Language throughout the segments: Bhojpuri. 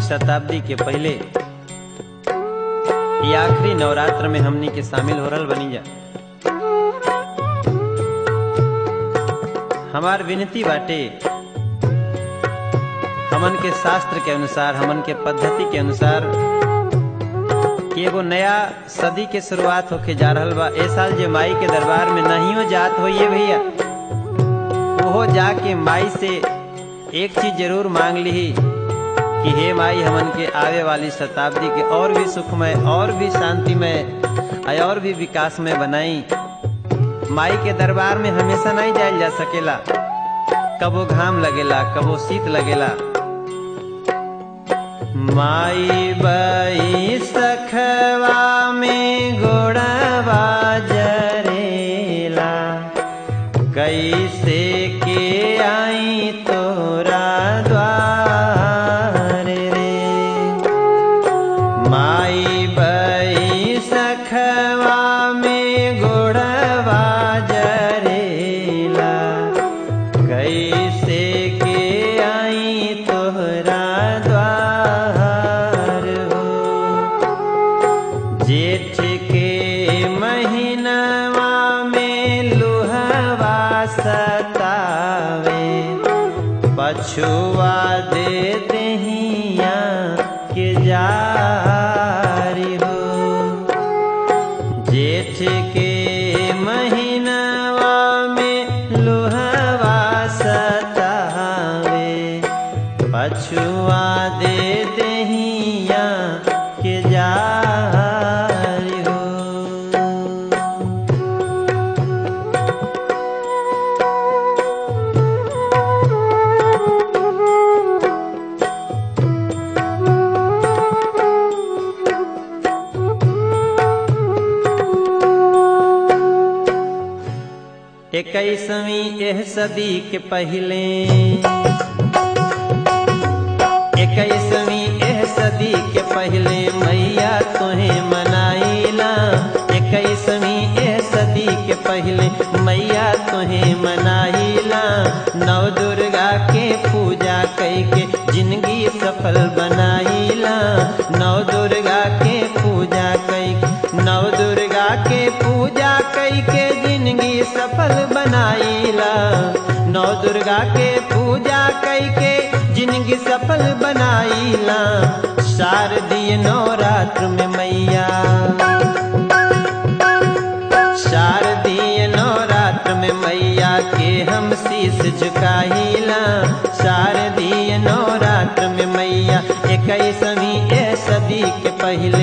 शताब्दी के पहले ये आखिरी नवरात्र में हमनी के शामिल हो रहल बनी जा हमार विनती बाटे हमन के शास्त्र के अनुसार हमन के पद्धति के अनुसार कि एगो नया सदी के शुरुआत होके जा रहल बा ए साल जे माई के दरबार में नहियो जात होइए भैया ओहो जाके माई से एक चीज जरूर मांग ली कि हे माई हमन के आवे वाली शताब्दी के और भी सुखमय और भी शांतिमय और भी विकास में बनाई माई के दरबार में हमेशा नहीं जायल जा सकेला कबो घाम लगेला कबो शीत लगेला माई बई सखवा में गोड़वा जरेला कैसे के आई तोरा द्वार रे माई बई सखवा में गोड़वा जरेला कैसे के आई तोहरा द्वार हो जेठ के महीनवा में लुहवा सतावे पछुआ दे दहिया के जारी हो जेठ के महीनवा में लुहवा सतावे पछुआ दे दहिया के जारी हो इक्कीसवीं एह सदी के पहले इक्कीसवीं एह सदी के पहले मैया तुम्हें मनाइला इक्कीसवीं एह सदी के पहले मैया तुम्हें मनाइला नव दुर्गा के पूजा कई के जिंदगी सफल बनाइला नव दुर्गा के पूजा कई नव दुर्गा के पूजा कई के जिंदगी सफल बनाइला नौ दुर्गा के पूजा कई के जिंदगी सफल बनाइला शारदीय नवरात्र में मैया शारदीय नवरात्र में मैया के हम शीश झुकाइला शारदीय नवरात्र में मैया इक्कीसवीं ए सदी के पहले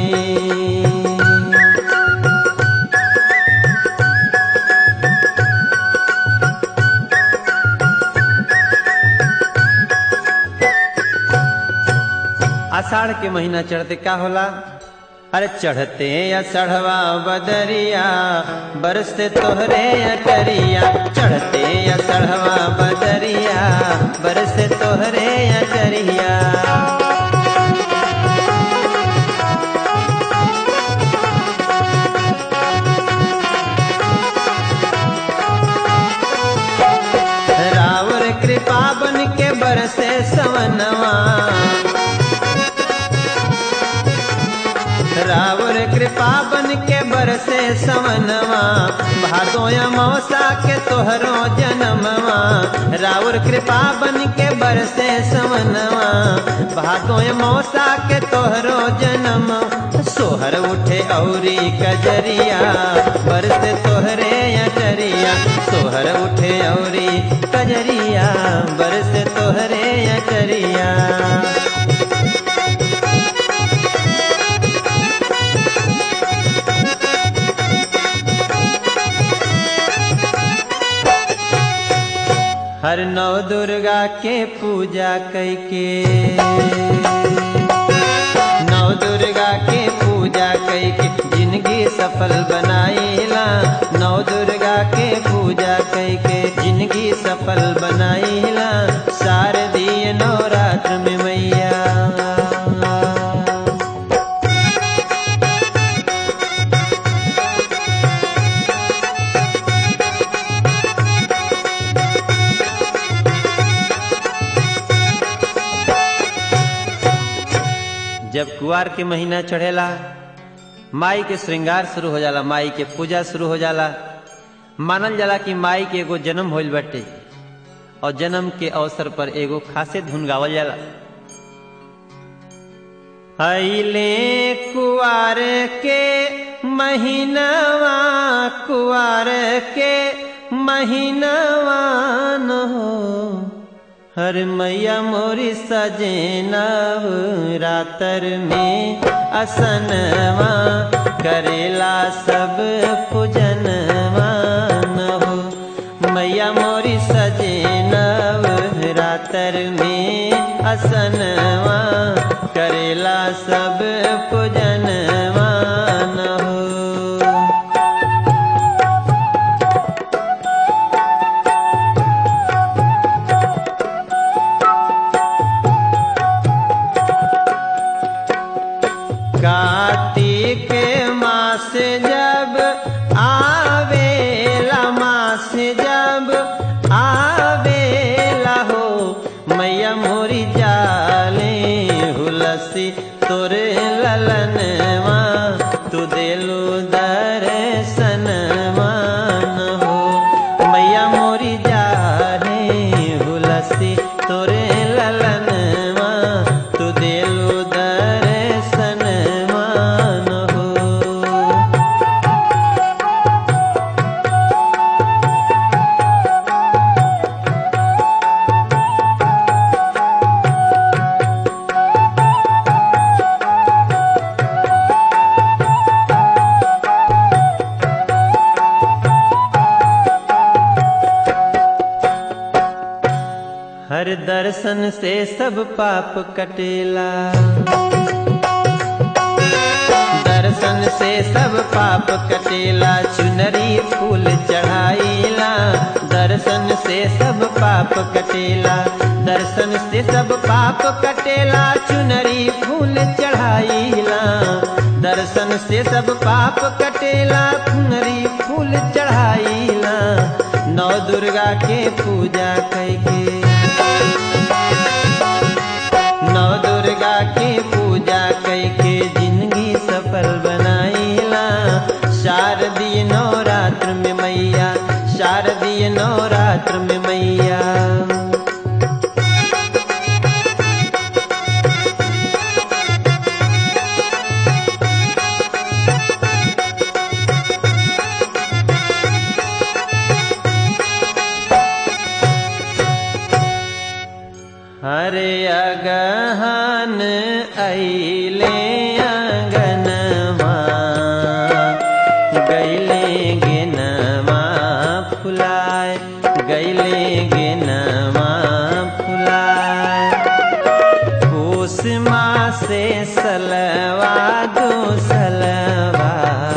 आषाढ़ के महीना चढ़ते का होला अरे चढ़ते अषढ़वा बदरिया बरसते तोहरे अटरिया चढ़ते अषढ़वा बदरिया बरसते तोहरे अटरिया रावर कृपा बन के बरसे सवनवा रावर कृपा बन के बरसे सवनवा भादोया मौसा के तोहरो जन्मवा रावर कृपा बन के बरसे सवनवा भादोया मौसा के तोहरो जन्म सोहर उठे औरी कजरिया बरसे तोहरे अटरिया सोहर उठे औरी कजरिया बरसे तोहरे अटरिया हर नव दुर्गा के पूजा कैके नव दुर्गा के पूजा कैके जिंदगी सफल बनाइला नव दुर्गा के पूजा कैके जिंदगी सफल बनाइला शारदीय नवरात्र में मैया जब कुआर के महीना चढ़ेला माई के श्रृंगार शुरू हो जाला माई के पूजा शुरू हो जाला मानल जाला कि माई के एगो जन्म होइल बाटे और जन्म के अवसर पर एगो खासे धुन गावल जाला अइले कुआर के महीनावा कुआर के महीनावा न हो हर मैया मोरी सजेना रातर में असनवा करेला सब पूजनवा न हो मैया मोरी सजेना रातर में असनवा करेला सब पूजनवा न हो कार्तिक मास जब आवेला मास जब आवेला हो मैया मोरी जाले हुलसी तोरे ललनवा तू देलू दर्शनवा न हो मैया मोरी जाले हुलसी तोरे ललनवा तू देलू दर्शनवा न हो हर दर्शन से सब पाप कटेला दर्शन से सब पाप कटेला चुनरी फूल चढ़ाईला दर्शन से सब पाप कटेला दर्शन से सब पाप कटेला चुनरी फूल चढ़ाईला दर्शन से सब पाप कटेला चुनरी फूल चढ़ाईला नौ दुर्गा के पूजा कैके नव दुर्गा के पूजा कैके जिंदगी सफल बनाईला शारदीय नवरात्र में मैया शारदीय नवरात्र में मैया हरे अगहन ऐले अंगनमा गैले गेनमा फुलाय गैले गेनमा फुलाय पूस मासे सलवा दो सलवा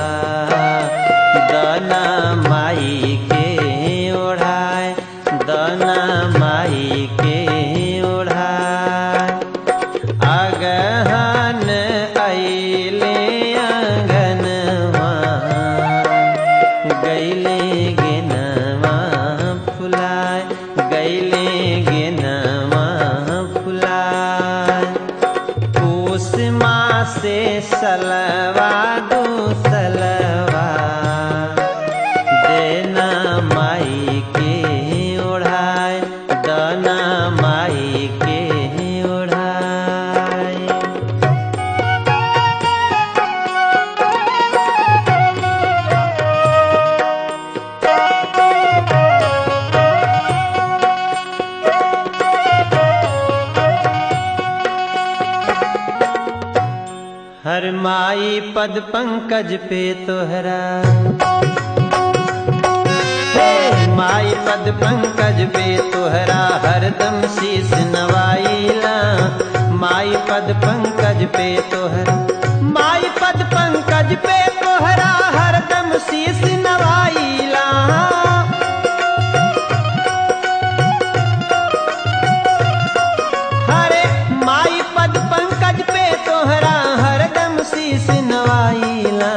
दना माई के ओढ़ाय दना माई के ओढ़ाय अगहन ऐले अंगनवा गैले गेनवा फुलाय गैले गेनवा फुलाय पूस मासे सलवा दो सलवा देना माई के ओढ़ाय दना माई के ओढ़ाय हर माई पद पंकज पे तोहरा हे माई पद पंकज पे तोहरा हरदम शीस नवाईला माई पद पंकज पे तोहरा माई पद पंकज पे तोहरा हरदम शीस नवाईला हरे माई पद पंकज पे तोहरा हरदम शीस नवाईला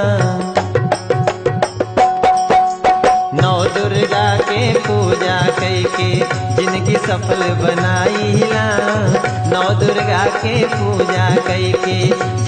नौ दुर्गा के पूजा कैके जिनकी सफल बनाईला नौ दुर्गा के पूजा कैके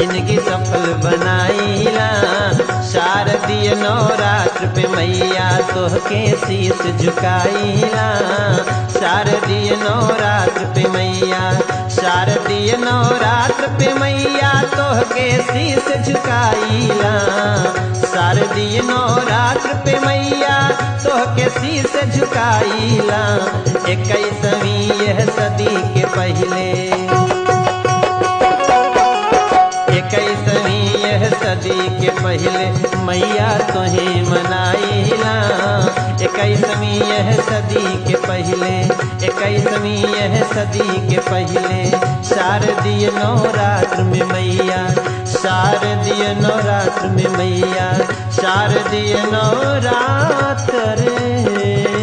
शारदीय नवरात्र पे मैया तोहके शीस झुकाईला शारदीय नवरात्र पे मैया शारदीय नवरात्र पे मैया तोहके शीस झुकाईला शारदीय नवरात्र पे मैया तोहके शीस झुकाईला इक्कीसवीं यह सदी के पहले इक्कीसवीं यह सदी के पहले मैया तुहे मनाइला इक्कीसवीं यह सदी के पहले इक्कीसवीं यह सदी के पहले शारदीय नवरात्र में मैया शारदीय नवरात्र में मैया शारदीय नवरात्र